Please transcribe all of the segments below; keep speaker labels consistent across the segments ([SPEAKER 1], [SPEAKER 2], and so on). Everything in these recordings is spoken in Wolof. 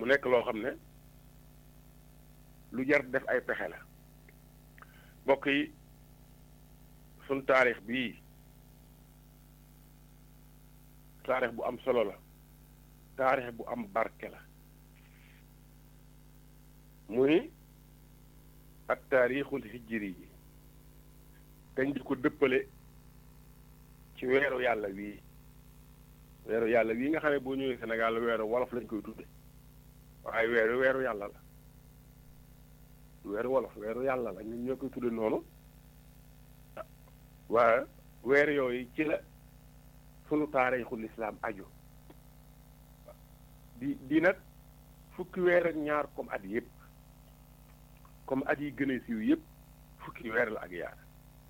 [SPEAKER 1] nekk loo xam ne lu jar def ay pexe la mbokk yi suñ taarix bii taarix bu am solo la taarix bu am barke la muy ak taarixul hijri yi dañ di ko dëppale ci weeru yàlla wii weeru yàlla wii nga xam ne boo ñëwee Sénégal weeru wolof lañ koy tudde waaye weeru weeru yàlla la weeru wolof weeru yàlla la ñun ñoo koy tudde noonu waaye weer yooyu ci la sunu taarixul islaam aju di di nag fukki weer ak ñaar comme at yëpp comme at yi gën a siiw yëpp fukki weer la ak yaar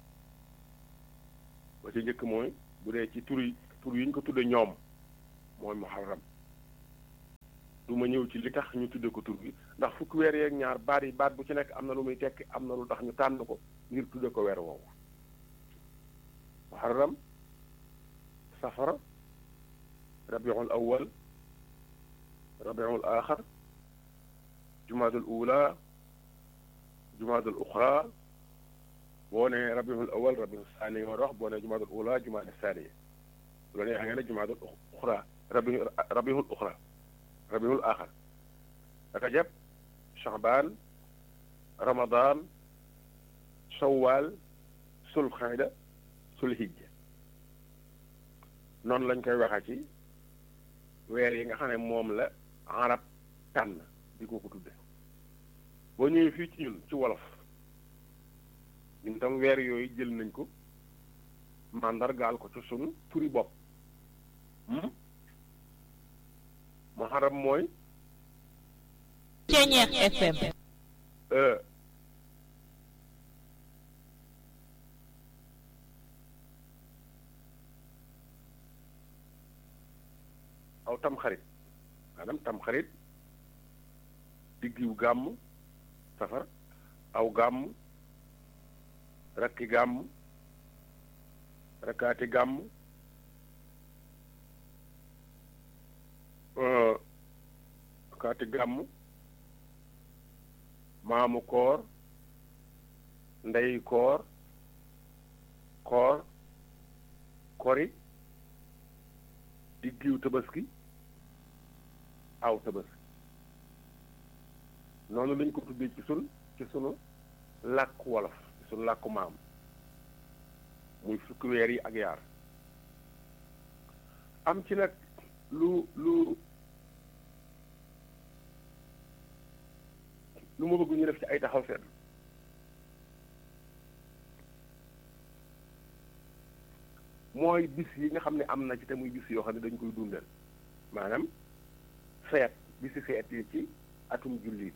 [SPEAKER 1] ba ci njëkk mooy bu dee ci tur yi tur yi ñu ko tudde ñoom mooy muharram du ma ñëw ci li tax ñu tudde ko tur bi ndax fukki weer yeeg ñaar baat yi baat bu ci nekk am na lu muy tekki am na lu tax ñu tànn ko ngir tudde ko weer woowu muharram safara rabiul awal rabiul axar jumaadul ula jumaadul uxra boo ne rabiul awal rabiul saani nga war a wax boo ne jumaadul ula jumaadul saani bu la neexee nga ne jumaadul uxra rabi rabiul uxra rabiul axar rajab chaban ramadan shawwal sulxayda sulhijja noonu lañ koy waxa ci weer yi nga xam ne moom la arab tànn di ko ko tudde boo ñëwee fii ci ñun ci wolof ñun tam weer yooyu jël nañ ko màndargaal ko ci sunu turi bopp muharram mooy
[SPEAKER 2] Ceñeex FM
[SPEAKER 1] aw tamxarit maanaam tamxarit diggiw gàmm safar aw gàmm rakki gàmm rakkaati gàmm rakkaati gàmm maamu koor ndey koor koor kori diggiw tabaski aw tabaski noonu lañ ko tuddee ci sun ci sunu làkk wolof ci sunu làkku maam muy fukki weer yi ak yaar am ci nag lu lu lu ma bëgg ñu def ci ay taxaw seetlu mooy bis yi nga xam ne am na ci te muy bis yoo xam ne dañ koy dundal maanaam feet bisi feet yi ci atum jullit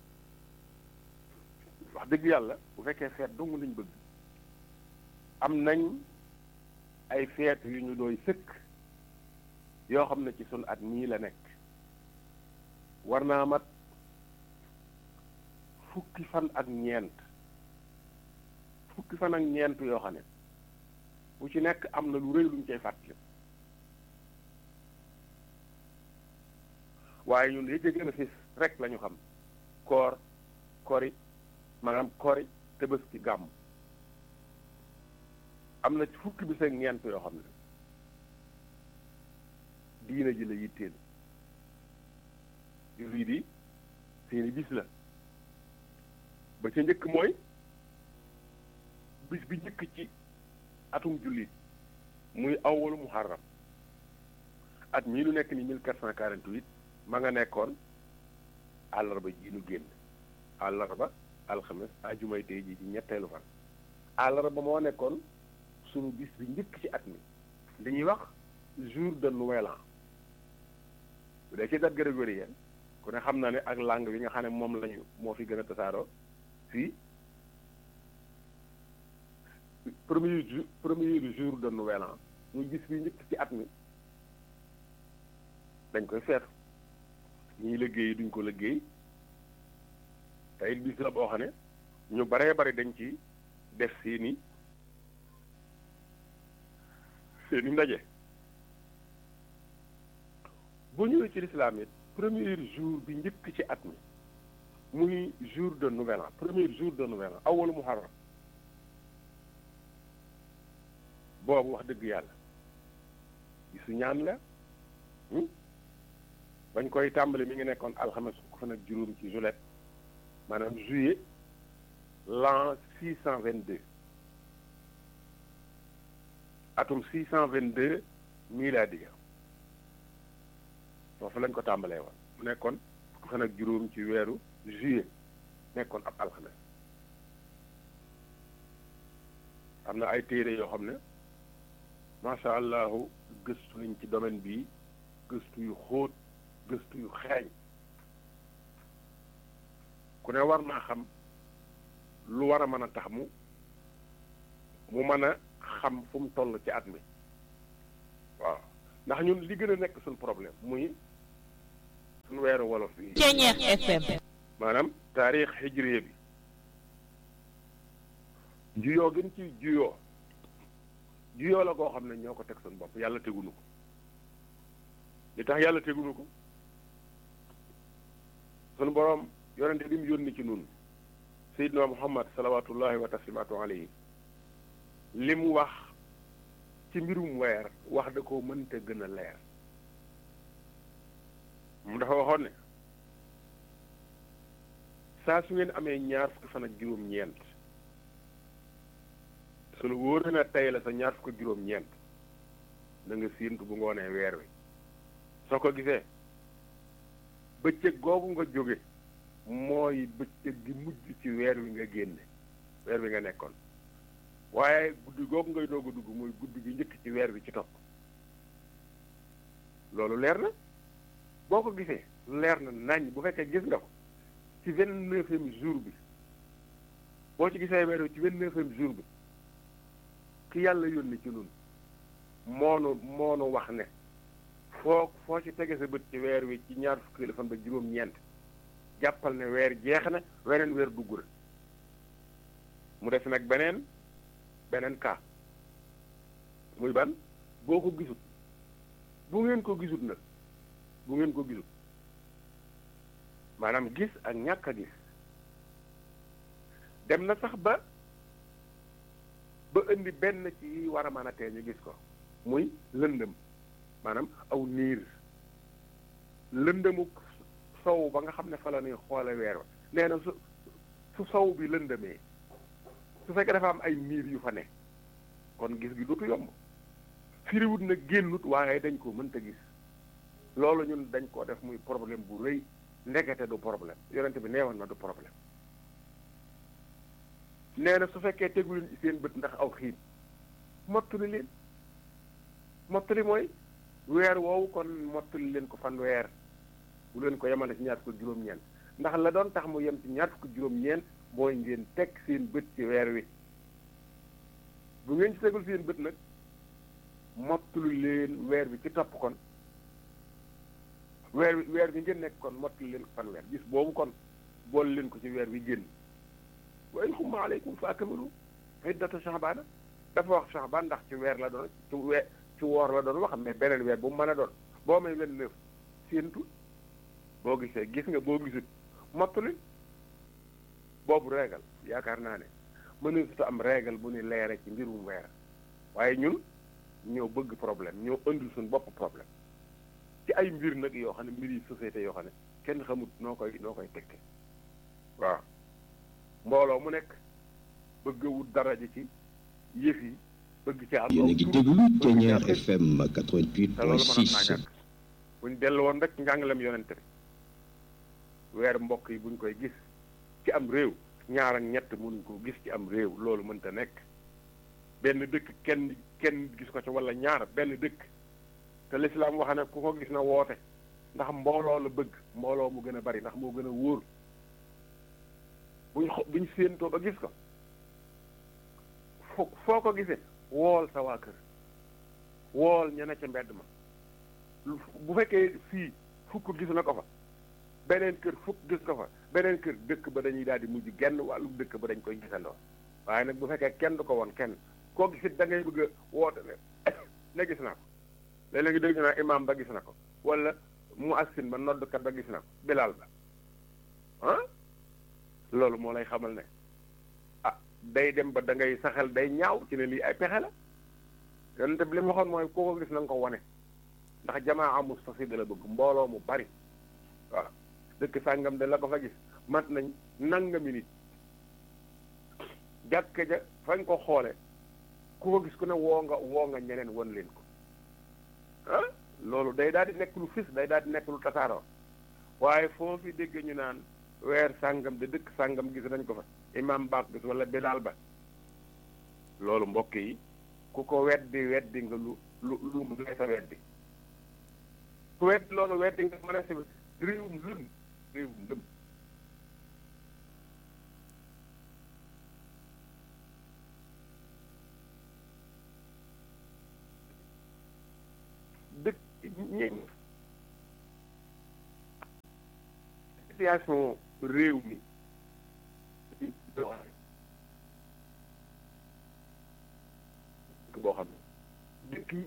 [SPEAKER 1] wax dëgg yàlla bu fekkee feet dong lañ bëgg am nañ ay feet yu ñu dooy sëkk yoo xam ne ci sunu at mii la nekk war naa mat fukki fan ak ñeent fukki fan ak ñeent yoo xam ne bu ci nekk am na lu rëy luñ cay fàttali waaye ñun li gën a fis rek la ñu xam koor kori maanaam kori Tabaski gàmm am na ci fukki bis ak ñeent yoo xam ne diina ji la yitteel jullit yi seeni bis la ba ca njëkk mooy bis bi njëkk ci atum jullit muy awwalu muharram at mii lu nekk ni mille quatre cent quarante-huit ma nga nekkoon àllarba ji nu génn àllarba alxames ajumay tey ji ci ñetteelu fan àllarba moo nekkoon sunu bis bi njëkk ci at mi li ñuy wax jour de nouvel an bu dee ci date grégorienne ku ne xam na ne ak langue bi nga xam ne moom lañu moo fi gën a tasaaroo fii premier jour premier jour de nouvel an muy bis bi njëkk ci at mi dañ koy feetu ñiy liggéey duñ ko liggéey te it bis la boo xam ne ñu baree bari dañ ci def seeni seeni ndaje boo ñëwee ci lislaam it premier jour bi njëkk ci at mi muy jour de nouvel an premier jour de nouvel an awalu muharram boobu wax dëgg yàlla gisu ñaan la bañ koy tàmbali mi ngi nekkoon alxames fukk fan ak juróom ci juillet maanaam juillet l'an six cent vingt deux atum six cent vingt deux miladiya foofu lañ ko tàmbalee woon mu nekkoon fukk fan ak juróom ci weeru juillet nekkoon ab alxames am na ay téere yoo xam ne macha allahu gëstu nañ ci domaine bii gëstu yu xóot gëstu yu xeeñ ku ne war naa xam lu war a mën a tax mu mu mën a xam fu mu toll ci at mi waaw ndax ñun li gën a nekk suñ problème muy suñ weeru wolof bi
[SPEAKER 2] Ceeñeex FM
[SPEAKER 1] maanaam taarix hijriye bi juyoo gën ci juyoo juyoo la koo xam ne ñoo ko teg suñ bopp yàlla tegunu ko li tax yàlla tegunu ko sunu boroom yonente bi mu yónni ci nun seydina muhammad salawatullahi wa taslimaatu alayhi li mu wax ci mbirum weer wax da koo mënta gën a leer mu dafa waxoon ne saa su ngeen amee ñaar fukki fan ak juróom-ñeent su la wóor na tey la sa ñaar fukki juróom-ñeent na nga séentu bu ngoonee weer wi soo ko gisee bëccëg googu nga jóge mooy bëccëg gi mujj ci weer wi nga génne weer wi nga nekkoon waaye guddi googu ngay doog a dugg mooy guddi gi njëkk ci weer wi ci topp loolu leer na boo ko gisee leer na nañ bu fekkee gis nga ko ci vingt-neuvième jour bi boo ci gisee weer wi ci vingt-neuvième jour bi ki yàlla yónni ci nun moonu moonu wax ne foo foo ci tege sa bët ci weer wi ci ñaar fukki fan ba juróom-ñeent jàppal ne weer jeex na weneen weer dugg na mu def nag beneen beneen cas muy ban boo ko gisut bu ngeen ko gisut nag bu ngeen ko gisut maanaam gis ak ñàkk a gis dem na sax ba ba indi benn ci war a mën a tee ñu gis ko muy lëndëm maanaam aw niir lëndëmu sow ba nga xam ne fa la ñuy xoole weer wa nee na su su sow bi lëndëmee su fekkee dafa am ay niir yu fa ne kon gis gi dootu yomb firiwut na génnut waaye dañ ko mënta gis loolu ñun dañ koo def muy problème bu rëy ndekete du problème yonente bi neewoon na du problème nee na su fekkee tegu leen ci seen bët ndax aw xiin mottali leen mottali mooy weer woowu kon mottali leen ko fan weer bu leen ko yemale ci ñaar fukk juróom-ñeent ndax la doon tax mu yem ci ñaar fukk juróom-ñeent mooy ngeen teg seen bët ci weer wi bu ngeen ci tegul seen bët nag mottali leen weer bi ci topp kon weer wi weer bi ngeen nekk kon mottali leen ko fan weer gis boobu kon boole leen ko ci weer wi génn wa in xumma aleykum fa akmilu iddata shahbaana dafa wax shahbaan ndax ci weer la doon ci weer ci woor la doon wax mais beneen weer bu mu mën a doon boo may wen neuf séentu boo gisee gis nga boo gisut mottali boobu régal yaakaar naa ne mënut am régal bu ni leere ci mbirum weer waaye ñun ñoo bëgg problème ñoo indil suñu bopp problème ci ay mbir nag yoo xam ne mbir yi société yoo xam ne kenn xamut noo koy noo koy tekke waaw mbooloo mu nekk bëgg wut daraja ci yëf yi bëgg ci am
[SPEAKER 3] yéen a ngi déglu Thiéniere FM
[SPEAKER 1] te loolu mënoon naa
[SPEAKER 3] 88.6
[SPEAKER 1] ñàkk buñ dellu woon rek njàngalem yonente bi weer mbokk yi buñ koy gis ci am réew ñaar ak ñett mënuñ ko gis ci am réew loolu mënta nekk benn dëkk kenn kenn gis ko ci wala ñaar benn dëkk te lislaam wax ne ku ko gis na woote ndax mbooloo la bëgg mbooloo mu gën a bari ndax moo gën a wóor buñ xo buñ séentoo ba gis ko fo foo ko gisee wool sa waa kër wool ña ne ca mbedd ma lu- bu fekkee fii fukk gis na ko fa beneen kër fukk gis ko fa beneen kër dëkk ba dañuy daal di mujj genn wàllu dëkk ba dañ koy gisandoo waaye nag bu fekkee kenn du ko woon kenn koo gisit da ngay bëgg a woote ne ne gis naa ko léeg-léeg dégg naa imaam ba gis na ko wala mu assin ba noddkat ba gis na ko bilaal ba ah loolu moo lay xamal ne ah day dem ba da ngay saxel day ñaaw ci ne lii ay pexe la yonente bi li mu waxoon mooy koo ko gis na nga ko wane ndax jamaa amus fasi da la bëgg mbooloo mu bari waaw dëkk sàngam de la ko fa gis mat nañ nangami nit jàkk ja fañ ko xoole ku ko gis ku ne woo nga woo nga ñeneen won leen ko ah loolu day daal di nekk lu fis day daal di nekk lu tasaaroo waaye foo fi dégg ñu naan weer sàngam de dëkk sàngam gis nañ ko fa imam baak gis wala bilaal ba loolu mbokk yi ku ko weddi weddi nga lu lu lu mu sa weddi ku weddi loolu weddi nga mën a si réewum lëm réewum lëm dëkk ñi situation réew mi boo xam ne dëkk yi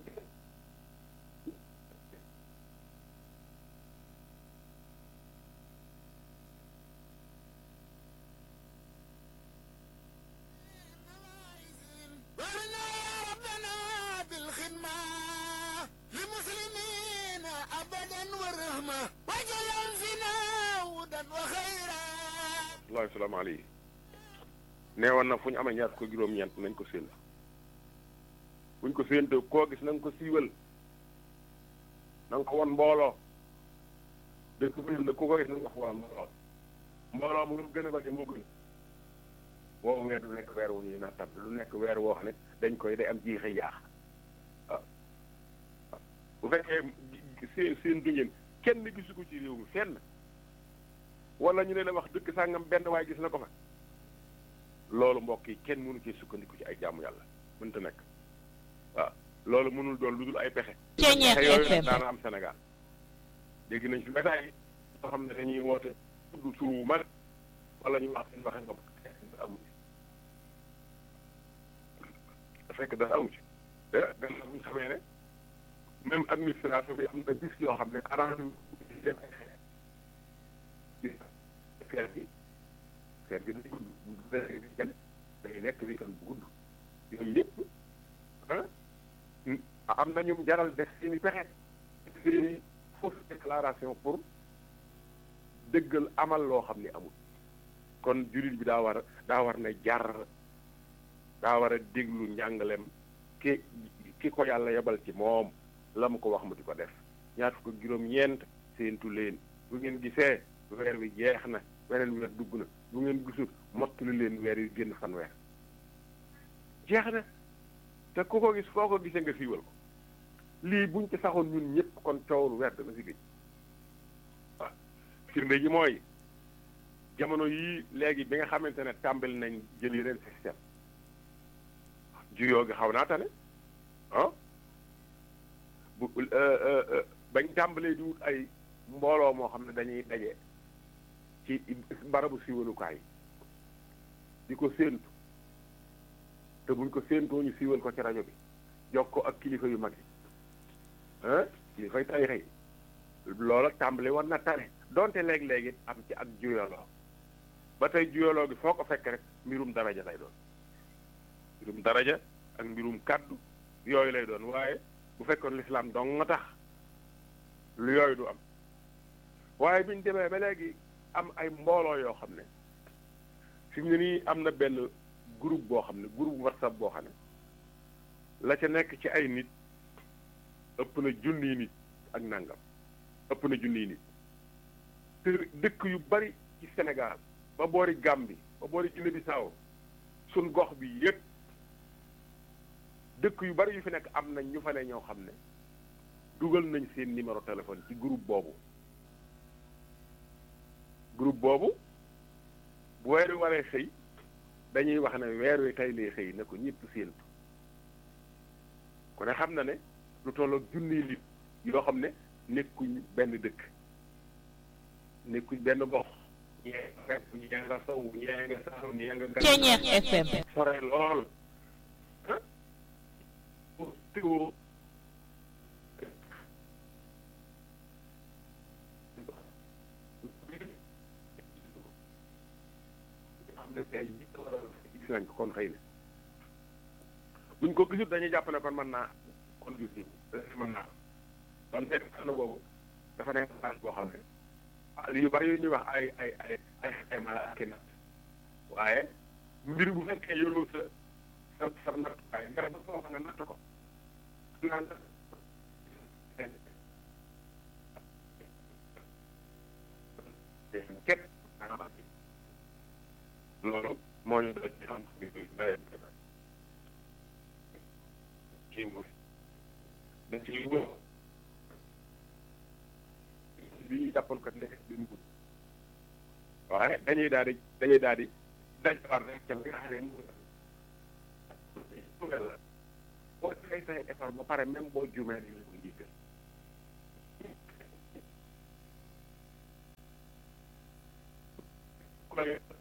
[SPEAKER 1] wallaahi salaamaaleykum nee woon na fu ñu amee ñaar ko juróom-ñeent nañ ko séen buñ ko séentee koo gis na nga ko siiwal na nga ko won mbooloo dëkk bu ne ku ko gis na nga ko won mbooloo mbooloo mu gën a bari moo gën boobu weer du nekk weer wu ñuy nattab lu nekk weer woo xam ne dañ koy day am jiixi jaax waaw bu fekkee seen seen du ngeen kenn gisu ko ci réew mi fenn wala ñu ne la wax dëkk sàngam benn waaye gis na ko fa loolu mbokk yi kenn mënu cee sukkandiku ci ay jaamu yàlla mënta nekk waaw loolu mënul doon lu dul ay pexe.
[SPEAKER 2] Ceeñeer
[SPEAKER 1] pexe yooyu
[SPEAKER 2] FM.
[SPEAKER 1] nag daana am Sénégal dégg nañ fi métaay yi soo xam ne dañuy woote tudd tur wu mag wala ñu wax seen waxe bopp amu ci fekk dara amu ci te gannaaw bu ñu xamee ne même administration bi am na bis yoo xam ne arrangé wu ci seen ay xeex feer bi feer bi day gudd bu fekkee di jël day nekk weekend bu gudd yooyu yëpp ah am na ñu jaral def seeni pexe seeni fausse déclaration pour dëggal amal loo xam ni amul kon jullit bi daa war a daa war na jar daa war a déglu njàngalem ki ki ko yàlla yebal ci moom la mu ko wax mu di ko def ñaar fukk ak juróom-ñeent séentu leen bu ngeen gisee weer wi jeex na weneen weer dugg na bu ngeen gisul mottali leen weer yu génn fan weer jeex na te ku ko gis foo ko gisee nga siiwal ko lii buñ ci saxoon ñun ñëpp kon coowul weer dana si gëj waaw firnde ji mooy jamono yii léegi bi nga xamante ne tàmbali nañ jël yeneen système juyoo gi xaw naa tane ah bu bañ tàmbalee di wut ay mbooloo moo xam ne dañuy daje ci barabu siiwalukaay di ko séentu te buñ ko séentoo ñu siiwal ko ci rajo bi jox ko ak kilifa yu mag yi ah kilifay tarixa yi loola tàmbali war na tane donte léeg-léegi am ci ak juyaloo ba tey juyaloo gi foo ko fekk rek mbirum daraja lay doon mbirum daraja ak mbirum kàddu yooyu lay doon waaye bu fekkoon lislaam dong nga tax lu yooyu du am waaye biñ demee ba léegi am ay mbooloo yoo xam ne fi mu ne nii am na benn groupe boo xam ne groupe whatsapp boo xam ne la ca nekk ci ay nit ëpp na junniy nit ak nangam ëpp na junniy nit te dëkk yu bari ci Sénégal ba boori Gambie ba boori Guinée Bissau suñ gox bi yépp dëkk yu bari yu fi nekk am nañ ñu fa ne ñoo xam ne dugal nañ seen numéro téléphone ci groupe boobu groupe boobu bu weer wi waree xëy dañuy wax ne weer wi tey lay xëy ne ko ñëpp séentu ku ne xam na ne lu tollook junniy nit yoo xam ne nekkuñ benn dëkk nekkuñ benn gox ñee nga fekk ñee nga sow ñee nga saaw ñee nga
[SPEAKER 2] Ceeñeer FM.
[SPEAKER 1] sore lool ah teewoo ne tey gis nañ ko kon xëy na buñ ko gisut dañuy jàpp ne kon mën naa kon gis ni mën naa kon fekk fànn boobu dafa nekk phase boo xam ne ah yu bari yu ñuy wax ay ay ay ay xayma la ak i natt waaye mbir bu fekkee yoroo sa sa sa nattukaay nga ba soo nga natt ko naan képp loolu moo ñu doon ci xam bi nawet kii moom dañ ci wóor bi ñu jàppoon kat nekk bi mu waaye dañuy daal di dañuy daal di daj war rek ca nga xam ne mu la boo defee say effort ba pare même boo jumee dañu ko jiital ku la